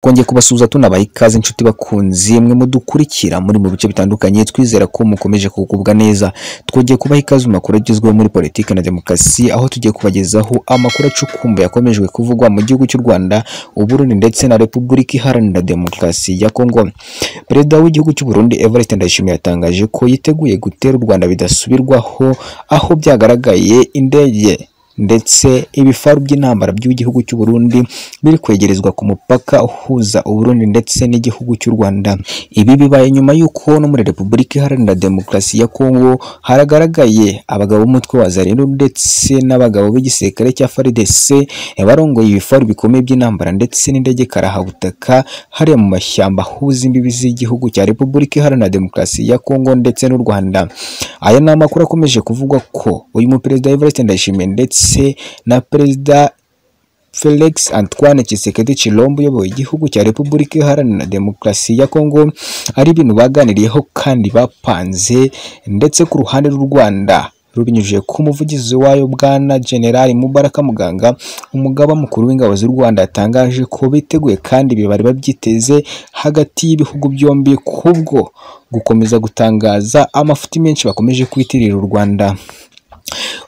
twongeye kubasuhuza tunabaha ikaze inshuti bakunzi mwe mudukurikira muri mu bice bitandukanye twizera ko mukomeje kugubwa neza twongeye kubaha ikaze mu makuru agezweho muri politiki na demokarasi aho tugiye kubagezaho amakuru acukumbuye yakomejwe kuvugwa mu gihugu cy'u Rwanda Uburundi ndetse na Repubulika Iharanira Demokarasi ya Kongo Perezida w'igihugu cy'u Burundi Evariste Ndayishimiye yatangaje ko yiteguye gutera u Rwanda bidasubirwaho aho byagaragaye indege ndetse ibifaru by'intambara by'igihugu cy'u Burundi biri kwegerezwa ku mupaka uhuza Uburundi ndetse n'igihugu cy'u Rwanda. Ibi bibaye nyuma y'uko no muri Repubulika Iharanira Demokarasi ya Kongo haragaragaye abagabo b'umutwe wa Zalendo ndetse n'abagabo b'igisirikare cya FARDC barongoye ibifaru bikomeye by'intambara ndetse n'indege karahabutaka hariya mu mashyamba ahuza imbibi z'igihugu cya Repubulika Iharanira Demokarasi ya Kongo ndetse n'u Rwanda. Aya ni amakuru akomeje kuvugwa ko uyu muperezida Evariste Ndayishimiye ndetse na perezida Felix Antoine Tshisekedi Tshilombo uyoboye igihugu cya Repubulika Iharanira Demokarasi ya Kongo ari ibintu baganiriyeho kandi bapanze ndetse ku ruhande rw'u Rwanda rubinyujije ku muvugizi wayo bwana General Mubaraka Muganga umugaba mukuru w'ingabo z'u Rwanda yatangaje ko biteguye kandi ibi bari babyiteze hagati y'ibihugu byombi kubwo gukomeza gutangaza amafuti menshi bakomeje kwitirira u Rwanda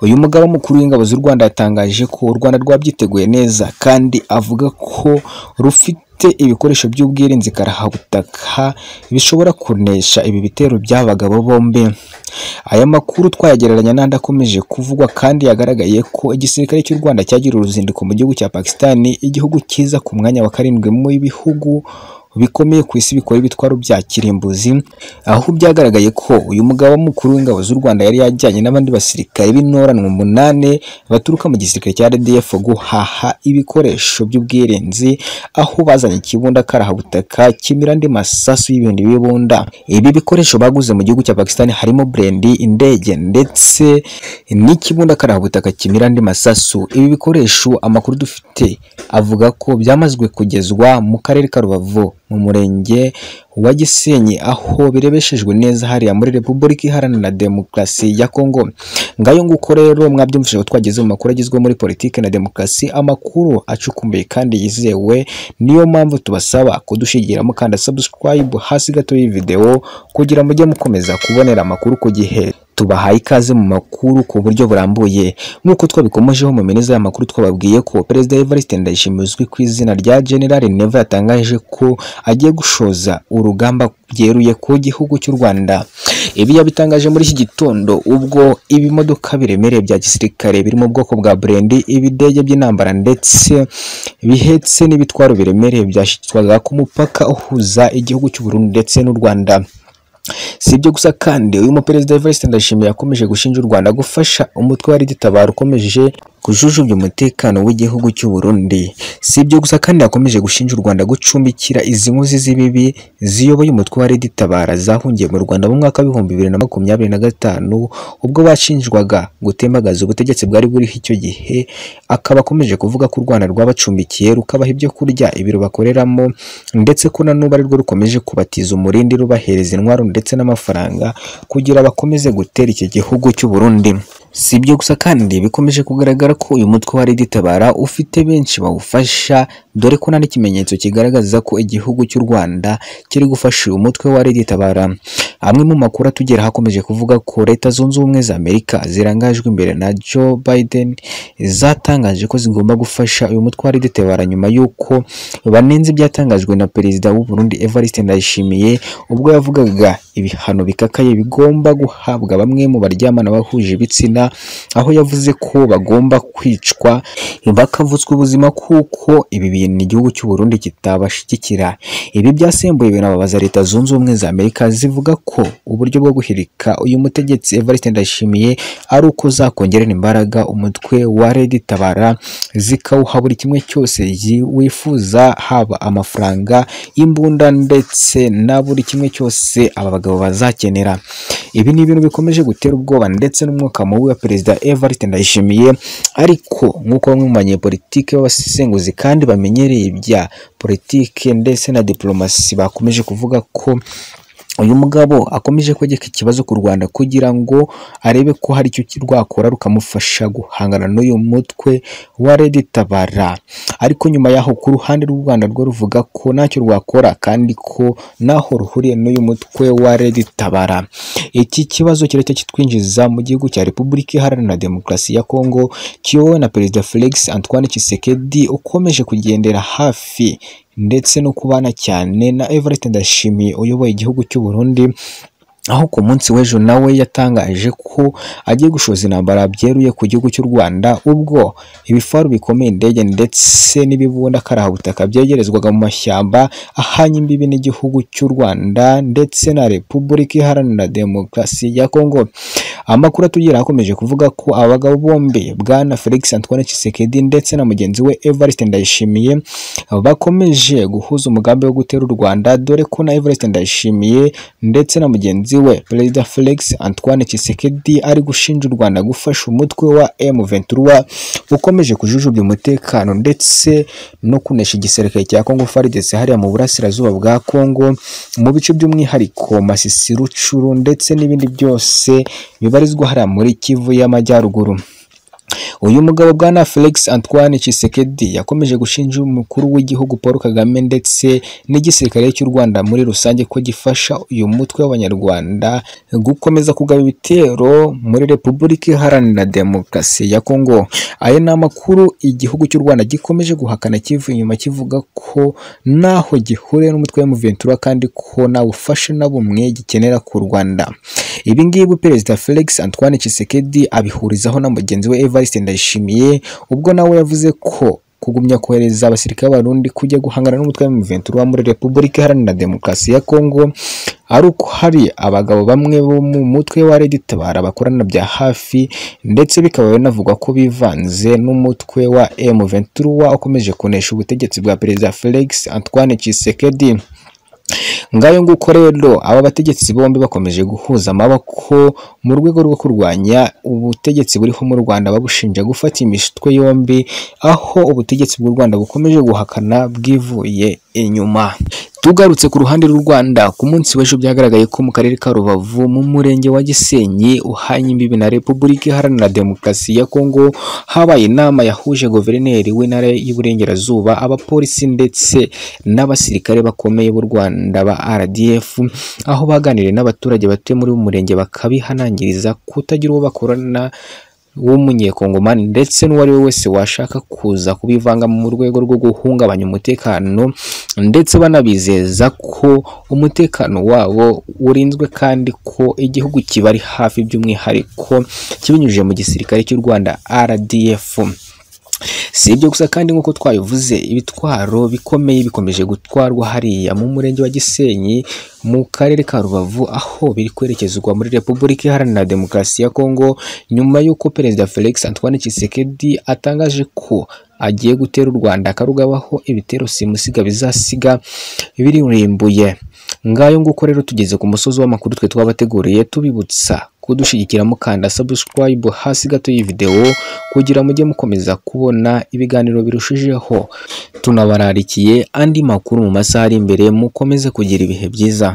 uyu mugaba mukuru w'ingabo z'u Rwanda yatangaje ko u Rwanda rwabyiteguye neza kandi avuga ko rufite ibikoresho by'ubwirinzi karahabutaka bishobora kunesha ibi bitero by'abagabo bombi aya makuru twayagereranya n'andi akomeje kuvugwa kandi yagaragaye ko igisirikare cy'u Rwanda cyagiriye uruzinduko mu gihugu cya Pakistan igihugu cyiza ku mwanya wa karindwi mu bihugu bikomeye ku isi bikora ibitwaro bya kirimbuzi aho byagaragaye ko uyu mugabo mukuru w'ingabo z'u Rwanda yari yajyanye n'abandi basirikare b'intoranwa umunani baturuka mu gisirikare cya RDF guhaha ibikoresho by'ubwirinzi aho bazanye ikibunda karahabutaka kimirande masasu y'ibihumbi bibunda ibi bikoresho baguze mu gihugu cya Pakistan harimo brendi indege ndetse n'ikibunda karahabutaka kimirande masasu ibi bikoresho amakuru dufite avuga ko byamazwe kugezwa mu karere ka Rubavu mu murenge wa Gisenyi aho birebeshejwe neza hariya muri Repubulika Iharanira Demokarasi ya Kongo. Ngayo nguko rero mwabyumvise ko twageze mu makuru agizwe muri politiki na demokarasi, amakuru acukumbuye kandi yizewe. Niyo mpamvu tubasaba kudushigira mukanda subscribe hasi gato y'iyi video kugira mujye mukomeza kubonera amakuru ku gihe. tubahaye ikaze mu makuru ku buryo burambuye nk'uko twabikomojeho mu mineza y'amakuru twababwiye ko perezida Evariste Ndayishimiye uzwi ku izina rya General Neva yatangaje ko agiye gushoza urugamba byeruye ku gihugu cy'u Rwanda ibi yabitangaje muri iki gitondo ubwo ibimodoka biremereye bya gisirikare biri mu bwoko bwa Brendi ibidege by'intambara ndetse bihetse n'ibitwaro biremereye byashyizwaga ku mupaka uhuza igihugu cy'u Burundi ndetse n'u Rwanda si ibyo gusa kandi uyu muperezida Evariste Ndayishimiye yakomeje gushinja u Rwanda gufasha umutwe wa rigitabara ukomeje kujujubya umutekano w'igihugu cy'u Burundi si ibyo gusa kandi yakomeje gushinja u Rwanda gucumbikira izi nkozi z'ibibi ziyoboye umutwe wa rigitabara zahungiye mu Rwanda mu mwaka w'ibihumbi bibiri na makumyabiri na gatanu ubwo bashinjwaga gutembagaza ubutegetsi bwari buriho icyo gihe akaba akomeje kuvuga ko u Rwanda rwabacumbikiye rukabaha ibyo kurya ibiro bakoreramo ndetse ko na n'ubu arirwo rukomeje kubatiza umurindi rubahereza intwaro ndetse n'amafaranga kugira bakomeze gutera iki gihugu cy'u Burundi si ibyo gusa kandi bikomeje kugaragara ko uyu mutwe wa rigitabara ufite benshi bawufasha dore ko nta n'ikimenyetso kigaragaza ko igihugu cy'u Rwanda kiri gufasha uyu mutwe wa rigitabara amwe mu makuru atugera hakomeje kuvuga ko leta zunze ubumwe za Amerika zirangajwe imbere na Joe Biden zatangaje ko zigomba gufasha uyu mutwe wa rigitabara nyuma y'uko banenze ibyatangajwe na perezida w'u Burundi Evariste Ndayishimiye ubwo yavugaga ibihano bikakaye bigomba guhabwa bamwe mu baryamana bahuje ibitsina aho yavuze ko bagomba kwicwa bakavutswa ubuzima kuko ibi bintu igihugu cy'u Burundi kitabashyigikira ibi byasembuye binababaza leta zunze ubumwe za Amerika zivuga ko uburyo bwo guhirika uyu mutegetsi Evariste Ndayishimiye ari uko zakongerera imbaraga umutwe wa Red Tabara zikawuha buri kimwe cyose wifuza haba amafaranga imbunda ndetse na buri kimwe cyose aba bagabo bazakenera ibi ni ibintu bikomeje gutera ubwoba ndetse n'umwuka mubi wa perezida Evariste Ndayishimiye ariko nk'uko bamwe mu banyepolitike b'abasesenguzi kandi bamenyereye ibya politike ndetse na diplomasi bakomeje kuvuga ko uyu mugabo akomeje kwegeka ikibazo ku Rwanda kugira ngo arebe ko hari icyo rwakora rukamufasha guhangana n'uyu mutwe wa Red Tabara ariko nyuma yaho ku ruhande rw'u Rwanda rwo ruvuga ko ntacyo rwakora kandi ko ntaho ruhuriye n'uyu mutwe wa Red Tabara iki kibazo kiracya kitwinjiza mu gihugu cya Repubulika Iharanira Demokarasi ya Kongo kiyobowe na Perezida Felix Antoine Tshisekedi ukomeje kugendera hafi ndetse no kubana cyane na Everett Ndashimiye uyoboye igihugu cy'u Burundi aho ku munsi w'ejo nawe yatangaje ko agiye gushoza intambara byeruye ku gihugu cy'u Rwanda ubwo ibifaru bikomeye indege ndetse n'ibibunda karabutaka byegerezwaga mu mashyamba ahanye imbibi n'igihugu cy'u Rwanda ndetse na Repubulika Iharanira Demokarasi ya Kongo amakuru atugera akomeje kuvuga ko abagabo bombi bwana Felix Antoine Tshisekedi ndetse na mugenzi we Evariste Ndayishimiye bakomeje guhuza umugambi wo gutera u Rwanda dore ko na Evariste Ndayishimiye ndetse na mugenzi we Perezida Felix Antoine Tshisekedi ari gushinja u Rwanda gufasha umutwe wa M23 ukomeje kujujubya umutekano ndetse no kunesha igisirikare cya Congo FARDC hariya mu burasirazuba bwa Congo mu bice by'umwihariko Masisi Rucuru ndetse n'ibindi byose bibarizwa hariya muri Kivu y'Amajyaruguru uyu mugabo bwana Felix Antoine Tshisekedi yakomeje gushinja umukuru w'igihugu Paul Kagame ndetse n'igisirikare cy'u Rwanda muri rusange ko gifasha uyu mutwe w'Abanyarwanda gukomeza kugaba ibitero muri Repubulika Iharanira Demokarasi ya Kongo aya ni amakuru igihugu cy'u Rwanda gikomeje guhakana kivu inyuma kivuga ko ntaho gihuriye n'umutwe wa M23 kandi ko nta bufasha na bumwe gikenera ku Rwanda ibi ngibi Perezida Felix Antoine Tshisekedi abihurizaho na mugenzi we Eva Evariste Ndayishimiye ubwo nawe yavuze ko kugumya kohereza abasirikare b'Abarundi kujya guhangana n'umutwe wa M23 muri Repubulika Iharanira Demokarasi ya Kongo ari uko hari abagabo bamwe bo mu mutwe wa Red Tabara bakorana bya hafi ndetse bikaba binavugwa ko bivanze n'umutwe wa M23 ukomeje kunesha ubutegetsi bwa Perezida Felix Antoine Tshisekedi ngayo nguko rero aba bategetsi bombi bakomeje guhuza amaboko mu rwego rwo kurwanya ubutegetsi buriho mu Rwanda babushinja gufata imitwe yombi aho ubutegetsi bw'u Rwanda bukomeje guhakana bwivuye inyuma tugarutse ku ruhande rw'u Rwanda ku munsi w'ejo byagaragaye ko mu karere ka Rubavu mu murenge wa Gisenyi uhanye imbibi na Repubulika Iharanira Demokarasi ya Kongo habaye inama yahuje guverineri w'intara y'Iburengerazuba abapolisi ndetse n'abasirikare bakomeye b'u Rwanda ba RDF aho baganiriye n'abaturage batuye muri uyu murenge bakabihanangiriza kutagira uwo bakorana w'umunyekongomani ndetse n'uwari we wese washaka kuza kubivanga mu rwego rwo guhungabanya umutekano ndetse banabizeza ko umutekano wabo urinzwe kandi ko igihugu kibari hafi by'umwihariko kibinyujije mu gisirikare cy'u Rwanda RDF si ibyo gusa kandi nk'uko twabivuze ibitwaro bikomeye bikomeje gutwarwa hariya mu murenge wa Gisenyi mu karere ka Rubavu aho biri kwerekezwa muri Repubulika Iharanira Demokarasi ya Kongo nyuma y'uko Perezida Felix Antoine Tshisekedi atangaje ko agiye gutera u Rwanda akarugabaho ibitero simusiga bizasiga biririmbuye ngayo nguko rero tugeze ku musozi w'amakuru twe twabateguriye tubibutsa kudushyigikira mukanda subscribe hasi gato y'ivideo kugira mujye mukomeza kubona ibiganiro birushijeho tunabararikiye andi makuru mu masaha ari imbere mukomeze kugira ibihe byiza